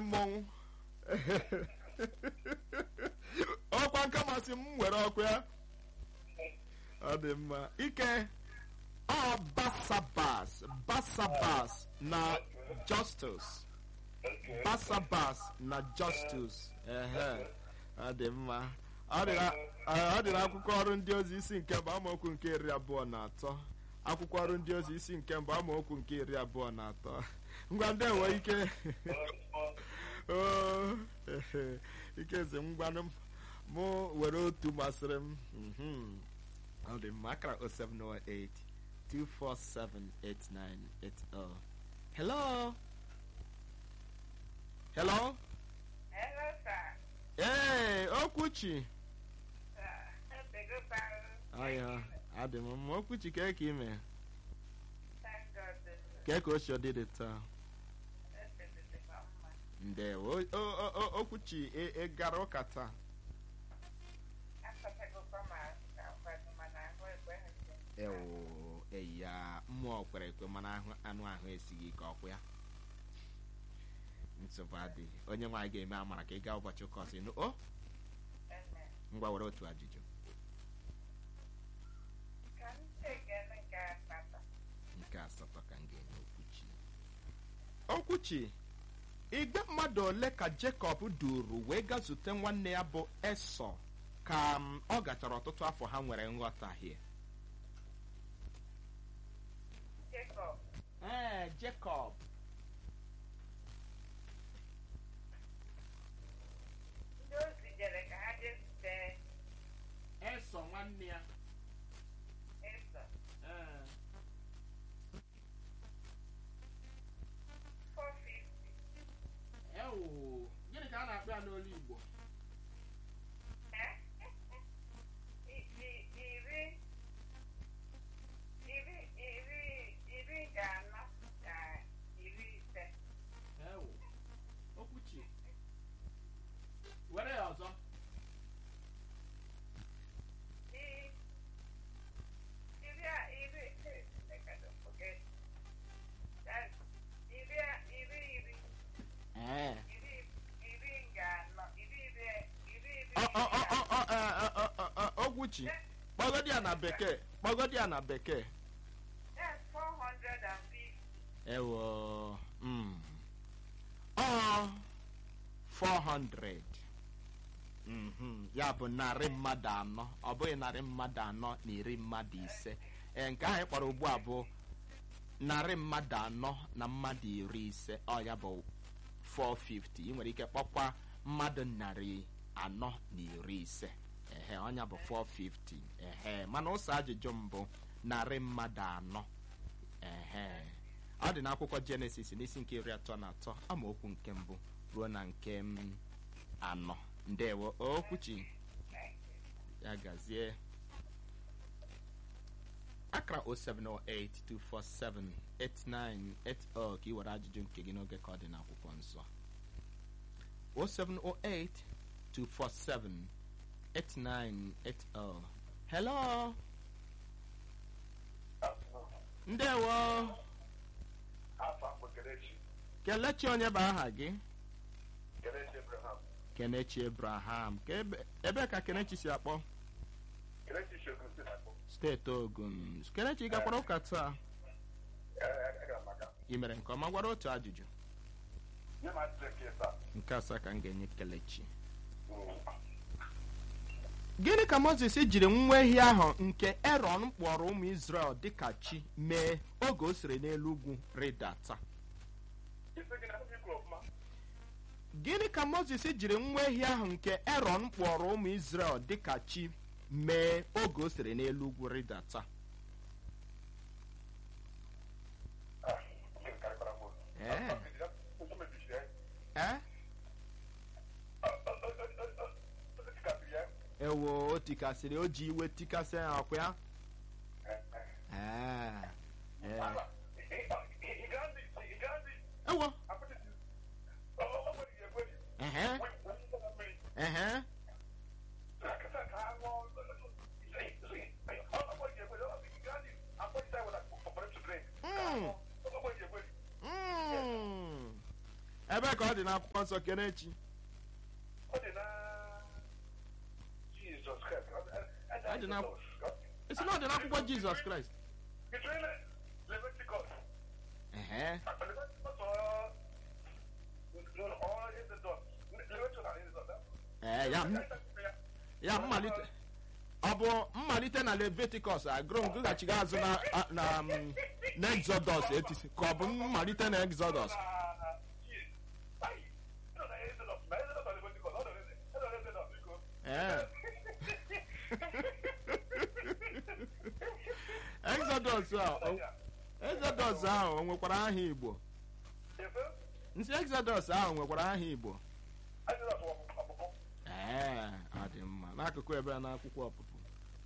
mmọnwụ ọkwa nke masị m were ọkụ ya ọ dị mma ike ọ basabas basabas na justus basabas na justus ehe ọ dị mma ọ dị na- ọ dị n'akwụkwọ ọrụ ndị ozi isi nke mbụ amaokwu nke iri abụọ na atọ akwụkwọ ọrụ ndị ozi isi nke mbụ amaokwu nke iri abụọ na atọ ngwa ndị enwe ike Oo, ehe, ikezi ngwanụ m mụ were otu masịrị m Mhm. ọ dị mma akara 0708 2478980 hello hello Hello, sir. ee okwuchi Sir, bego paro. ọya adị m mma okwuchi kee ka ime Thank God. kee ka o si dị dị taa That's mma. ndewo O- o- o- o- okwuchi ị ị gara ụka taa Asatagokwa m ka nkwado mana ahụ ekwe ha nche. ewo eya mmụọ kwere ekwe mana ahụ anụ ahụ esighị ike ọkwụ ya nsogbu adịghị onye nwaanyị ga-eme amara ka ị gaa ụbọchị ụka ọzọ ịnụ o Amen. ngwa were otu ajụjụ Ka m chekene nke asatọ. nke asatọ ka m ga-enye okwuchi okwuchi igbe mmadụ ole ka jekọb duru wee gaa zute nwanne ya bụ esọ ka m, ọ gachara ọtụtụ afọ ha nwere nghọtahie Jacob. ee jekọb Ndị ozi jere ka ha jee zute esọ nwanne ya Ịsọ. ee 450. ewo gịnị ka a na-akpọ ya n'olu igbo Eh? I- i- Iri. Iri iri iri ga anọ na iri ise. ewo okwuchi were ya ọzọ I- iri a- iri I don't forget. That iri a- iri iri ee iri iri ga anọ iri iri iri iri Ọ- ọ- ọ- ọ- ọ- ọ- ọ- ọ- ọ- ọ- okwuchi kpọgodi ya na bekee kpọgodi ya na bekee That's 450. ewo mm. ọ 400 Mhm. ya bụ narị mmadụ anọ ọ bụghị narị mmadụ anọ na iri mmadụ ise ee nke ahụ ị kpọrọ ugbu a bụ narị mmadụ anọ na mmadụ iri ise ọ ya bụ 450 ị nwere ike kpọkwa mmadụ narị anọ na iri ise ehe ọnya bụ 450 ehe mana ụsọ ajụjụ mbụ narị mmadụ anọ ehe ọ dị n'akwụkwọ jenesis n'isi nke iri atọ na atọ amaokwu nke mbụ ruo na nke m, anọ ndewo okwuchi ya gazie akara 07082478980 ka ị were ajụjụ nke gị n'oge ka ọ dị n'akwụkwọ nsọ 07082478980 hello ndewo afọ akpọ Kelechi kelechi onye bụ aha gị Kelechi Abraham kenechi abraham ka ebe, ebe ka kenechi si akpọ Kelechi Shogun si na-akpọ steeti ogun kenechi ị gakwara ụka taa agara m maka ị mere nke ọma gwara otu ajụjụ nye m ajụjụ nke ịsa nke asaa ka m ga-enye kelechi gịnị ka moses jiri nwa ehi ahụ nke eron kpọrọ ụmụ israel dịka chi mee oge o siri n'elu ugwu rịdata isi gị na ndị kwuru ọfụma gịnị ka moses jiri nwa ehi ahụ nke eron kpọrọ ụmụ israel dịka chi mee oge o siri n'elu ugwu rịdata Ah, nke karịkwara m otu. Ee. Ụzọ mebisiri ya. ee Ọ- ọ- ọ- ọ- ọ- ọ- ọ tikasịrị ya. ewo o tikasịrị o ji iwe tikasị ya ọkwa ya Eh, eh. ee ee Ala, ị- ị- ị- ị gaa ndị- ị gaa ndị ewo apịtị- ọ- ọ- ọ nwere ihe ekweri. ehe Wee- wee ụzọ na mmiri. ehe Akasa ka ha ṅụọ, ọ- ọ- ọ- ọ- ọ nwere ihe ekweri. Ọ- ị gaa ndị akpọchita ya with a- for them to drink. Ka ha Mm. ṅụọ. Ọ nwere ihe ekweri. Mm. ebe ka ọ ọ dị n'akwụkwọ nsọ kenechi Ọ dị na Jesus Christ. Ọ dị na- esi na ọ dị n'akwụkwọ jizọs kraịst Between Leviticus, ehe Leviticus or or Exodus. Leviticus and Exodus. ee ya m- ya mmalite ọ bụ mmalite na leviticus agụrụ m gụghachiga azụ na a- na m, na exodus etisi ka ọ bụ mmalite na exodus ee exodus a o- exodus ahụ o nwekwara aha igbo nsị exodus ahụ nwekwara aha igbo ee ọ dị mma n'akụkụ ebe a n'akwụkwọ ọpụpụ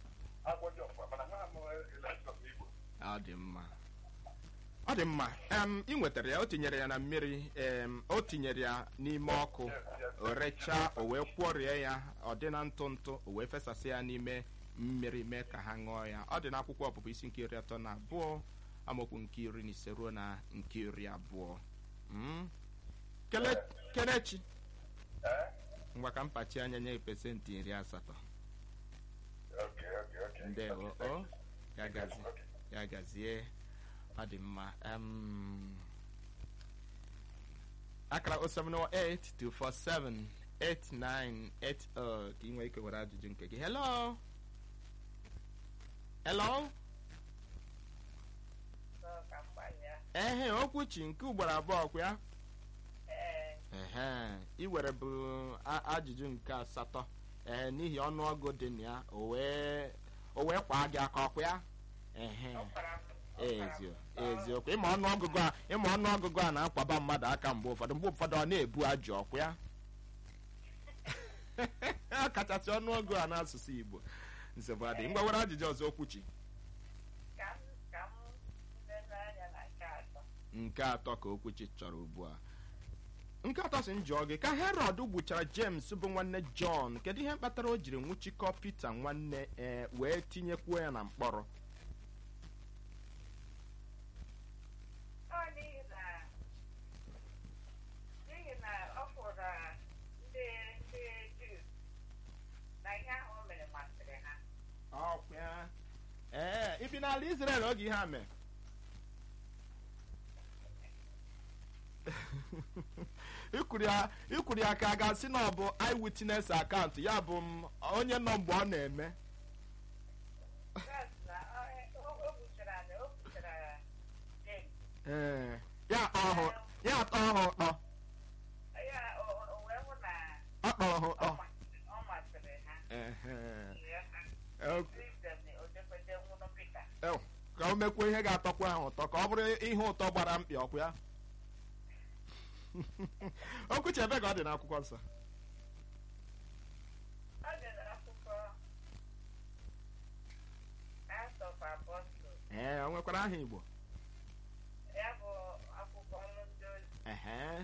ọ dị mma ọ dị mma em ị nwetara ya o tinyere ya na mmiri em o tinyere ya n'ime ọkụ o rechaa o wee kwọrie ya ọ dị na ntụ ntụ o wee fesasị ya n'ime mmiri mee ka ha ṅụọ ya ọ dị n'akwụkwọ ọpụpụ isi nke iri atọ na abụọ amaokwu nke iri na ise ruo na nke iri abụọ Mm. Kele- kelechi ngwa ka mpachi anya nye pesentị iri asatọ ndewo o ya gazi ya gazie ọ dị mma Em, akara 07082478980 ka ị nwee ike were ajụjụ nke gị hello hello ehe okwuchi nke ugboro abụọ kwa ya ehe ị were bụ a- ajụjụ nke asatọ ee n'ihi ọnụọgụ dị na ya o wee o wee kwaa gị aka ọkwa ya ehe ezio eziokwu ịma ọnụọgụgụ a ịma ọnụọgụgụ a na-akwaba mmadụ aka mgbe ụfọdụ mgbe ụfọdụ ọ na-ebu ajụ ọkwa ya kachasị ọnụọgụ a n'asụsụ igbo nsogbu adị ngwa were ajụjụ ọzọ okwuchi nke atọ ka okwuchi chọrọ ugbu a nke atọ si njọ gị ka herọd gbuchara james bụ nwanne jọn kedu ihe kpatara o jiri nwụchikọ pita nwanne ee wee tinyekwuo ya na mkpọrọ Ọ n'ihi na n'ihi na ọ fụrụ ndị ndị Juu na ihe ahụ o mere masịrị ha. ọkwa ee ibi n'ala israel oge ihe a mee ikwuru ya ikwuru ya ka a ga-asị na ọ bụ eyewitness akaụntụ ya bụ m onye nọ mgbe ọ na-eme Gas na ọ- o o gbuchara na o gbuchara James. ee ya atọ ọhụ ya atọ ọhụ ụtọ Ya o o wee hụ na ọ tọrọ ha ọ ụtọ masịrị ọ masịrị ha. Ehe. Ya ha. Ok. Kristen o jekwete nwụrụ Pita. Ew, ka o mekwuo ihe ga-atọkwa ha ụtọ ka ọ bụrụ ihe ụtọ gbara mkpị ọkwa ya okwuchi ebe ka ọ dị n'akwụkwọ nsọ Ọ dị n'akwụkwọ Acts of Apostles. ee o nwekwara aha igbo Ya bụ akwụkwọ ọrụ ndị ozi. ehe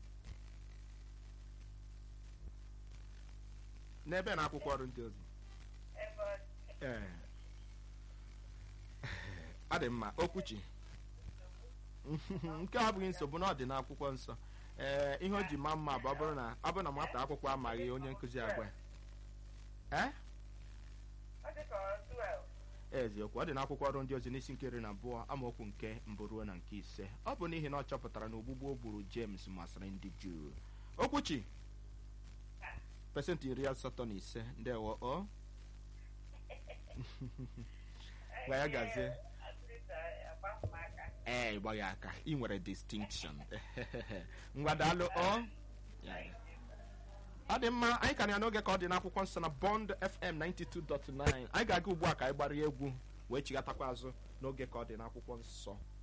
n'ebe na akwụkwọ ọrụ ndị ozi Ebe ọ dị. ee ọ dị mma okwuchi nke a abụghị nsogbu na ọ dị n'akwụkwọ nsọ ee ihe o ji maa mma bụ ọ bụrụ na ọ bụrụ na nwata akwụkwọ amaghị onye nkụzi agwa ya. ee Ọ dị ka ọ 12. eziokwu ọ dị n'akwụkwọ ọrụ ndị ozi n'isi nke iri na abụọ amaokwu nke mbụ ruo na nke ise ọ bụ n'ihi na ọ chọpụtara na ogbugbu o gburu james masịrị ndị juu okwuchi pesentị iri asatọ na ise ndewo o Gwa ya gazie. ee ịgba ya aka ị nwere distinction ngwa daalụ o Ya, ya. ọ dị mma anyị ka na ya n'oge ka ọ dị n'akwụkwọ nsọ na bond fm 92.9 anyị ga-aga ugbu a ka anyị gbara egwu wee chigatakwa azụ n'oge ka ọ dị n'akwụkwọ nsọ